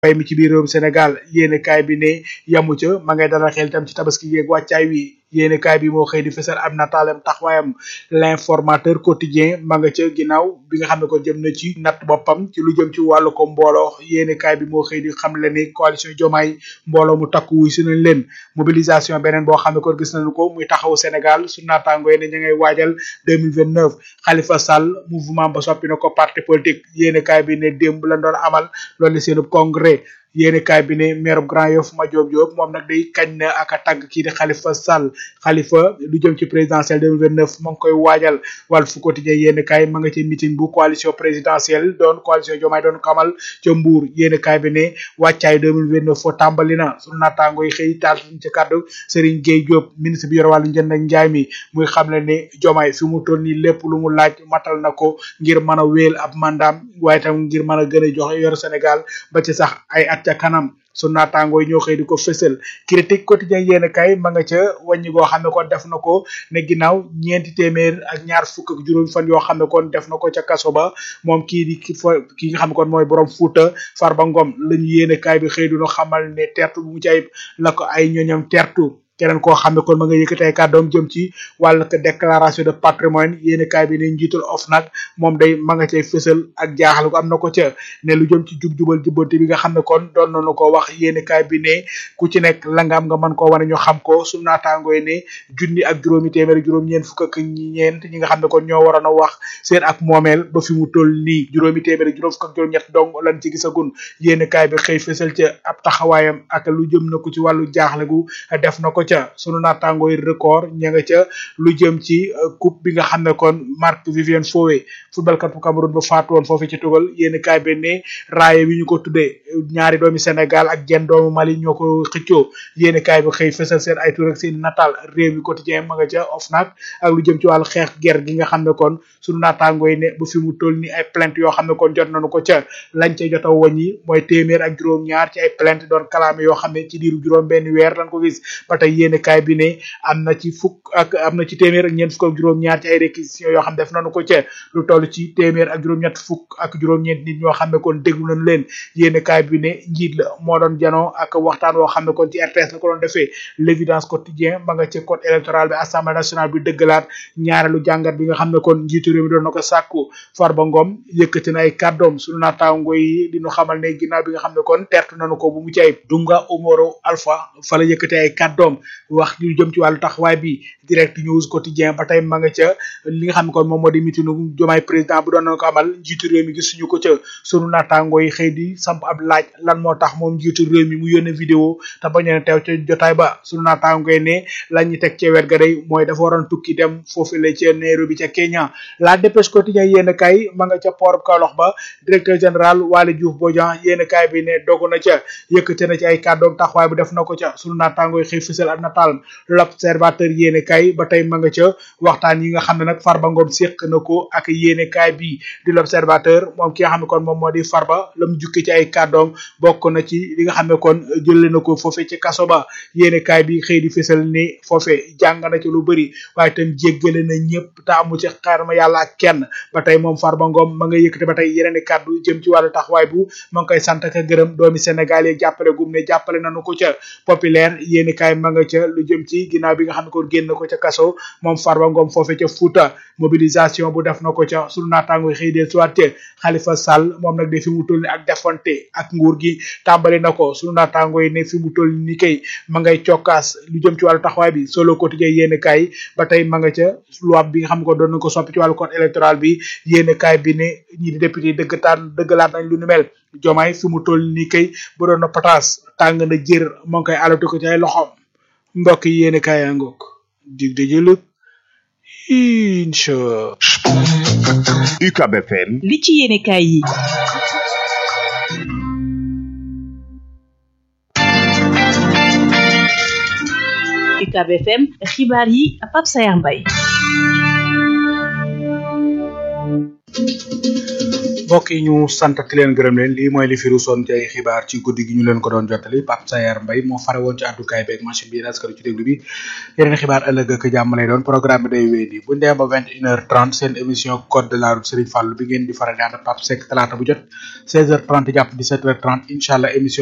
mbay mi ci biir réewum Sénégal yéene kaay bi ne yamu ca ma ngay dalal xel itam ci tabaski yeeg wàccaay wi yéene kaay bi moo xëy di fësal ab nataalem taxawaayam l'informateur quotidien ma nga ca ginnaaw bi nga xam ne ko jëm na ci natt boppam ci lu jëm ci wàllu ko mbooloo yéene kaay bi moo xëy di xam le ni coalition Diomaye mbooloo mu takku wuy si nañ leen mobilisation beneen boo xam ne ko gis nañu ko muy taxaw Sénégal su naataangoo ne ña ngay waajal 2029 Khalifa Sall mouvement ba soppi na ko parti politique yéene kaay bi ne démb la doon amal loolu seenub congrès yéeni kaay bi ne maire Grand Yoff ma Diop Diop moom nag day kañ na ak a tàgg kii di Khalifa Sall Khalifa lu jëm ci présidentielle 2029 ma ngi koy waajal Walf Quotidien yéeni kaay ma nga ci meeting bu coalition présidentielle doon coalition Diomaye doon kamal ca Mbour yéeni kaay bi ne wàccaay 2029 foo tàmbali na sunu naataango yi xëy taal ci kàddu Serigne Gueye Diop ministre bi yor wàllu njënd ak njaay mi muy xamle ne Diomaye fi mu toll nii lépp lu mu laaj matal na ko ngir mën a wéel ab mandaam waaye tam ngir mën a gën a joxe yor Sénégal ba ci sax ay at ca kanam su naataangoo yi ñoo xëy di ko fësal critique quotidien yéen kay ma nga ca wàññi goo xam ne kon def na ko ne ginnaaw ñeenti téeméer ak ñaar fukk ak juróom fan yoo xam ne kon def na ko ca kaso ba moom kii di ki fa ki nga xam ne kon mooy borom Fuuta Farba Ngom la ñu yéen kay bi xëy du xamal ne tertu bu mu ci ayib la ko ay ñoñam tertu keneen koo xam ne kon ma nga yëkkati ay kàddoom jëm ci wàllu déclaration de patrimoine yéeni kaay bi ne njiitul OFNAC moom day ma nga cay fësal ak jaaxal ko am na ko ca ne lu jëm ci jub-jubal jubbante bi nga xam ne kon doon nañu ko wax yéeni kaay bi ne ku ci nekk la nga am nga mën koo wane ñu xam ko su naataangooy ne junni ak juróomi téeméer juróom ñeent fukk ak ñeent ñi nga xam ne kon ñoo waroon a wax seen ak moomeel ba fi mu toll nii juróomi téeméer juróom fukk ak juróom ñett dong lan ci gisagun yéeni kaay bi xëy fësal ca ab taxawaayam ak lu jëm na ko ci wàllu jaaxle gu def na ko ca sunu naataangooy record ña nga ca lu jëm ci coupe bi nga xam ne kon Marc Vivien Foé footballkat bu Cameroun ba faatu woon foofu ci tugal yéen kaay bi ne raaye bi ñu ko tuddee ñaari doomi Sénégal ak jenn doomu Mali ñoo ko xëccoo yéen kaay bi xëy fësal seen ay tur ak seen nataal réew mi quotidien ma nga ca OFNAC ak lu jëm ci wàllu xeex ger gi nga xam ne kon sunu naataangooy ne ba fi mu toll ni ay plainte yoo xam ne kon jot nañu ko ca lañ ca jot a wàññi mooy téeméer ak juróom-ñaar ci ay plainte doon kalaame yoo xam ne ci diiru juróom benn weer lañ ko gis ba tey yéen kaay bi ne am na ci fukk ak am na ci téeméer ak ñeent fukk ak juróom-ñaar ci ay réquisitions yoo xam def nañu ko ca lu toll ci téeméer ak juróom-ñett fukk ak juróom-ñeent nit ñoo xam ne kon déglu nañ leen yéen kaay bi ne njiit la moo doon janoo ak waxtaan woo xam ne kon ci RTS la ko doon defee l'évidence quotidien ba nga ci code électoral bi assemblée nationale bi dëggalaat ñaareelu jàngat bi nga xam ne kon njiitu réew mi doon na ko sàkku Farba Ngom yëkkati na ay kàddoom suñu naataango yi di ñu xamal ne ginnaaw bi nga xam ne kon tertu nañu ko bu mu ci ay Dunga Umaro Alpha fa la yëkkati ay kàddoom wax lu jëm ci wàllu taxawaay bi direct news quotidien ba tey ma nga ca li nga xam ne kon moom moo di mitinu jomaay président bu doon na ko amal njiitu réew mi gisuñu ko ca sunu naataango yi xëy di samp ab laaj lan moo tax moom njiitu réew mi mu yónnee vidéo te bañoon a teew ca jotaay ba sunu naataango yi ne la ñu teg ca wet ga day mooy dafa waroon tukki dem foofu la ca Nairobi ca Kenya la dépêche quotidien yéen kay ma nga ca port Kaolack ba directeur général Waly Diouf Bodian yéen kay bi ne dogu na ca yëkkate na ci ay kàddoom taxawaay bu def na ko ca sunu naataango yi xëy fësal ab nataal l'observateur yéene kaay ba tey ma nga ca waxtaan yi nga xam ne nag Farba Ngom séq na ko ak yéene kaay bi di l'observateur moom ki nga xam ne kon moom moo di Farba la mu jukki ci ay kàddoom bokk na ci li nga xam ne kon jële na ko foofe ci kaso ba yéene kaay bi xëy di fësal ni foofe jàng na ci lu bëri waaye itam jéggale na ñëpp te amu ci xarma yàlla ak kenn ba tey moom Farba Ngom ma nga yëkkate ba tey yeneen i kàddu jëm ci wàllu taxawaay bu ma ngi koy sant ak gërëm doomi Sénégal yi jàppale gum ne jàppale nañu ko ca populaire yéene kaay ma nga ca lu jëm ci ginnaaw bi nga xam ne kon génn ko ca kaso moom Farba Ngom foofe ca Fouta mobilisation bu def na ko ca sunu naataango xëy dee soit Khalifa Sall moom nag de fi mu toll ni ak defante ak nguur gi tàmbali na ko sunu naataango yi ne fi mu toll ni kay ma ngay cokkaas lu jëm ci wàllu taxawaay bi solo quotidien yéen kaay ba tey ma nga ca loi bi nga xam ne ko doon na ko soppi ci wàllu code électoral bi yéen kaay bi ne ñi di député dëggtaan dëggalaat nañ lu nu mel jomaay fi mu toll ni kay bu doon na pataas tàng na jër moo ngi koy alatu ko ci ay loxom mbokk yi yéen kaay yaa ngoog dig de jëlëb incha UCAB FM li ci yéene kaay yi UCAB FM xibaar yi Pape Sayar Mbaye mbokk yi ñu santati leen gërëm leen lii mooy li fi ruusoon ci ay xibaar ci guddi gi ñu leen ko doon jottali Pape Sayar Mbaye moo fare woon ci àddukaay beeg machine bi askanu ci déglu bi yeneen xibaar ëllëg ak jàmm lay doon programme bi day wéy nii bu ndee ba vingt une heure trente seen émission code de la route Serigne Fall bi ngeen di faral di ànd Pape Seck talaata bu jot seize heures trente jàpp dix sept heures trente incha allah émission